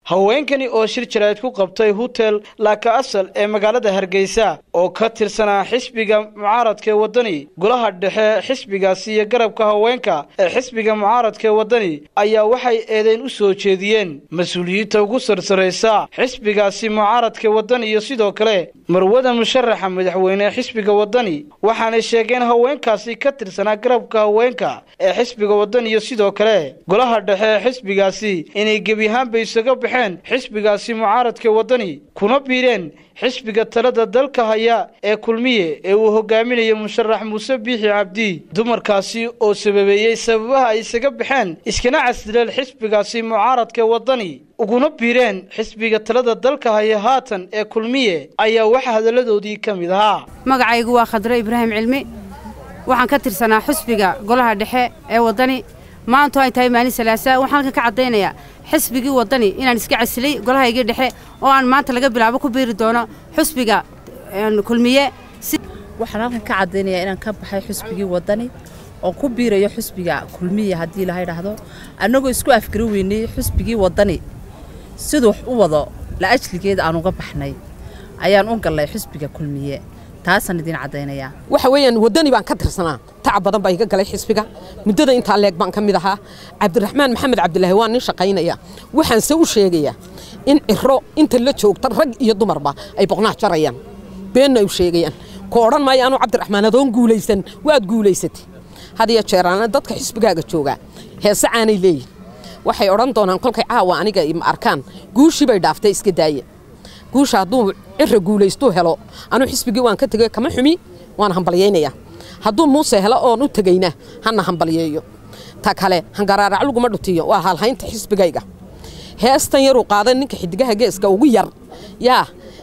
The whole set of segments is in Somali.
haweenkani oo shir jaraa'id ku qabtay hutel laaka asal ee magaalada hargeysa oo ka tirsanaa xisbiga mucaaradka ee waddani golaha dhexe xisbigaasi iyo garabka haweenka ee xisbiga mucaaradka ee waddani ayaa waxay eedeyn u soo jeediyeen mas-uuliyiinta ugu sarsaraysa xisbigaasi mucaaradka ee waddani iyo sidoo kale marwada musharaxa madaxweyne ee xisbiga waddani waxaanay sheegeen haweenkaasi ka tirsanaa garabka haweenka ee xisbiga waddani iyo sidoo kale golaha dhexe ee xisbigaasi inay gebi ahaanba isaga baxeen xisbigaasi mucaaradka waddani kuna biireen xisbiga talada dalka haya ee kulmiye ee uu hogaaminayo musharax muuse biixi cabdi dumarkaasi oo sababeeyey sababaha ay isaga baxeen iskana casdileen xisbigaasi mucaaradka waddani uguna biireen xisbiga talada dalka haya haatan ee kulmiye ayaa waxaa hadalladoodii ka mid ahaa magacaygu waa khadro ibraahim cilmi waxaan ka tirsanaa xisbiga golaha dhexe ee waddani maantu ay tahay maalin salaasa waxaan halkan ka caddaynayaa xisbigii waddani inaan iska casilay golahaygii dhexe oo aan maanta laga bilaabo ku biiri doono xusbiga kulmiye waxaan halkan ka caddaynayaa inaan ka baxay xusbigii waddani oo ku biirayo xusbiga kulmiye haddii ilaha idhaahdo annagoo isku afgari weynay xusbigii waddani siduu wax u wado la ajligeeda aan uga baxnay ayaan u gallay xusbiga kulmiye taasaan idiin caddaynayaa waxa weeyaan waddani baan ka tirsanaa tacab badan baa iga galay xisbiga muddada intaa leeg baan ka mid ahaa cabdiraxmaan maxamed cabdilaahi waa nin shaqaynaya waxaanse u sheegayaa in ciro inta la joogta rag iyo dumarba ay boqnaha jarayaan beenna ay u sheegayaan ku odhan maayo anuu cabdiraxmaan adoon guulaysan waad guulaysatay hadiyo jeeraana dadka xisbigaaga joogaa heese caanay leeyihin waxay odhan doonaan kolkay caawa aniga ma arkaan guushii bay dhaaftay iska daaya guusha hadduu cira guulaystuu helo anuu xisbigii waan ka tegey kama xumi waan hambalyaynayaa hadduu muuse helo oon u tegayna hana hambalyeeyo ta kale hangaraarac laguma dhutiyo waa halhaynta xisbigayga heestan yaruu qaaday ninka xidigaha geeska ugu yar yaa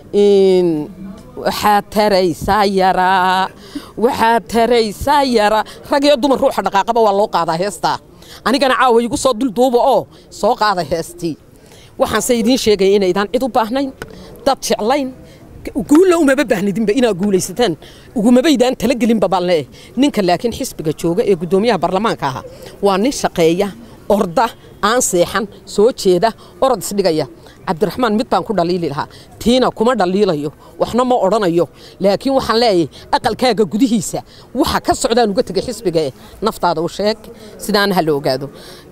waxaad taraysaa yaraa waxaad taraysaa yaraa rag iyo dumar ruuxa dhaqaaqaba waa loo qaadaa heestaa anigana caawa igu soo dulduuba oo soo qaada heestii waxaanse idiin sheegaya inaydaan cid u baahnayn dad jeclayn guulla umaba baahnidinba inaad guulaysataan ugumabaydaan talagelinba baan leeyahay ninka laakiin xisbiga jooga ee guddoomiyaha baarlamaanka ahaa waa nin shaqeeya orda aan seexan soo jeeda orod isdhigaya cabdiraxmaan mid baan ku dhaliili lahaa tiina kuma dhaliilayo waxna ma odhanayo laakiin waxaan leeyahay aqalkaaga gudihiisa waxa ka socdaan uga tegay xisbiga eh naftaada u sheeg sidaana ha la ogaado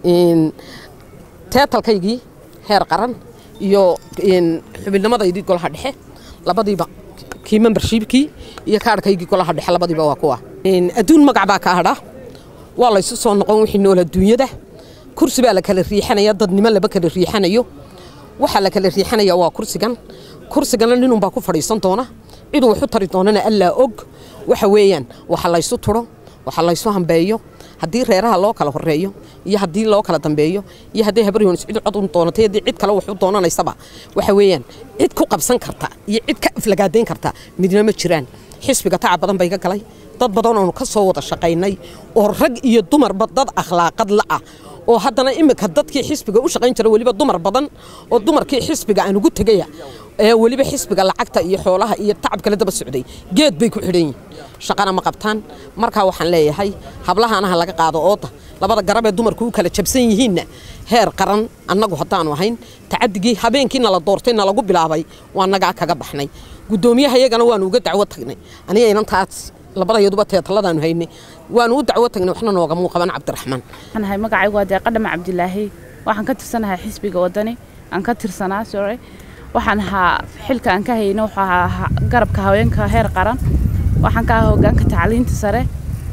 teetalkaygii heer qaran iyo xubinimadaydii golaha dhexe labadiiba kii membershiibkii iyo kaadhkaygii golaha dhexe labadiiba waa kuwa adduun magac baa ka hadha waa laysu soo noqon wixii nool adduunyada kursi baa la kala riixanaya dadnimo laba kala riixanayo waxaa la kala riixanaya waa kursigan kursigana ninunbaa ku fadhiisan doona ciduu waxu tari doonana allaa og waxa weeyaan waxa laysu turo waxa laysu hambeeyo haddii reeraha loo kala horeeyo iyo haddii loo kala dambeeyo iyo haddii habaryoonis cid cod u doonatay haddii cid kale wax u doonanaysaba waxa weeyaan cid ku qabsan karta iyo cid ka aflagaadayn karta midna ma jiraan xisbiga tacab badan bay ka galay dad badan oonu ka soo wada shaqaynay oo rag iyo dumarba dad akhlaaqad la'ah oo haddana imika dadkii xisbiga u shaqayn jira weliba dumar badan oo dumarkii xisbiga aan ugu tegaya ee weliba xisbiga lacagta iyo xoolaha iyo tacab kale daba socday geed bay ku xidhan yihin shaqana ma qabtaan markaa waxaan leeyahay hablahaanaha laga qaado ooda labada garab ee dumarku u kala jabsan yihiinna heer qaran annagu haddaanu ahayn tacadigii habeenkii nala doortay nalagu bilaabay waa nagaa kaga baxnay guddoomiyaha iyagana waanu uga dacwo tagnay aniga inantaas labadayaduba teetaladaanu haynay waanu u dacwo tagnay waxna noogamuu qaban cabdiraxmaan waxaanahay magacaygu waa deeqadhama cabdilaahi waxaan ka tirsanahay xisbiga waddani aan ka tirsanaa sore waxaan ahaa xilka aan ka hayna wuxuu ahaa garabka haweenka heer qaran waxaan ka ahaa hogaanka tacliinta sare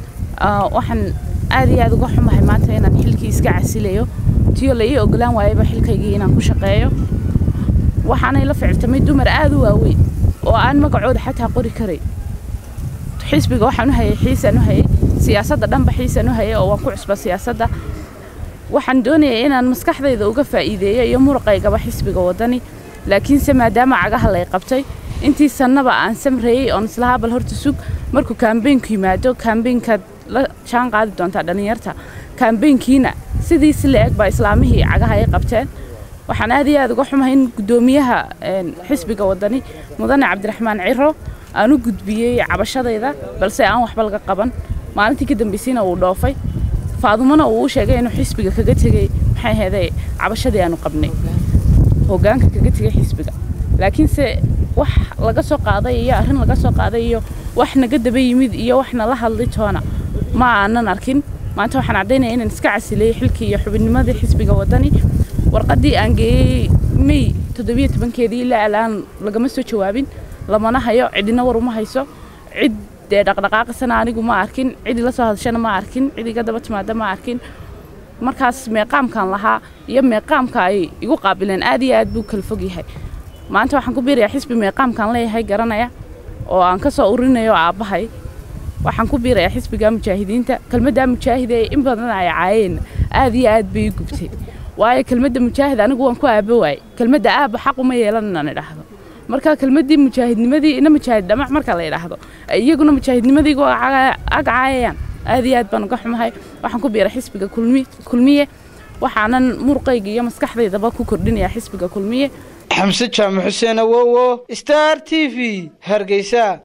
waxaan aad iyo aad uga xumahay maanta inaan xilkii iska casilayo tiyo la ii ogolaan waayaba xilkaygii inaan ku shaqeeyo waxaanay la ficiltamay dumar aad u waaweyn oo aan magacooda xataa qori karay xisbiga waxaan u hayay xiisaan u hayay siyaasadda dhanba xiisaan u hayay oo waan ku cusba siyaasadda waxaan doonayay inaan maskaxdayda uga faa'iideeyo iyo muruqaygaba xisbiga waddani laakiinse maadaama cagaha lay qabtay intii sannaba aan samreeyey oon islahaa bal horta sug markuu kaambeynku yimaado kaambeynkaad la jaan qaadi doontaa dhallinyarta kaambeynkiina sidiisi la eg baa islaamihii cagaha ay qabteen waxaan aad iyo aad uga xumahay in guddoomiyaha xisbiga waddani mudane cabdiraxmaan ciro aan u gudbiyey cabashadayda balse aan waxba laga qaban maalintii ka dambaysayna uu dhoofay faadumona uu u sheegay inuu xisbiga kaga tegey maxay ahaydee cabashadii aanu qabnay hoggaanka kaga tegay xisbiga laakiinse wax laga soo qaaday iyo arrin laga soo qaaday iyo wax naga daba yimid iyo wax nala hadli toona ma aanan arkin maanta waxaan caddaynaya inaan iska casilay xilkii iyo xubinnimadii xisbiga waddani warqaddii aan geeyey may toddobiyo tobankeedii ilaa alaan lagama soo jawaabin lamana hayo cidina war uma hayso cid dee dhaqdhaqaaqisana anigu ma arkin cid ila soo hadashana ma arkin cid iga daba timaada ma arkin markaas meeqaamkan lahaa iyo meeqaamka ay igu qaabileen aad iyo aad buu kala fog yahay maanta waxaan ku biirayaa xisbi meeqaamkaan leeyahay garanaya oo aan ka soo urinayo aabbahay waxaan ku biirayaa xisbiga mujaahidiinta kelmaddaa mujaahid ee in badan ay caayeen aad iyo aad bay i gubtay waayo kelmadda mujaahid anigu waan ku aaba waayey kelmadda aabba xaq uma yeelan inaan idhaahdo marka kelmaddii mujaahidnimadii ina mujaahid dhamac marka la idhaahdo iyaguna mujaahidnimadiigu ag caayayaan aad iyo aad baan uga xumahay waxaan ku biiray xisbiga kulmiye waxaanan murqayga iyo maskaxdaydaba ku kordhinayaa xisbiga kulmiye xamse jaamac xuseen awowo star t v hargeysa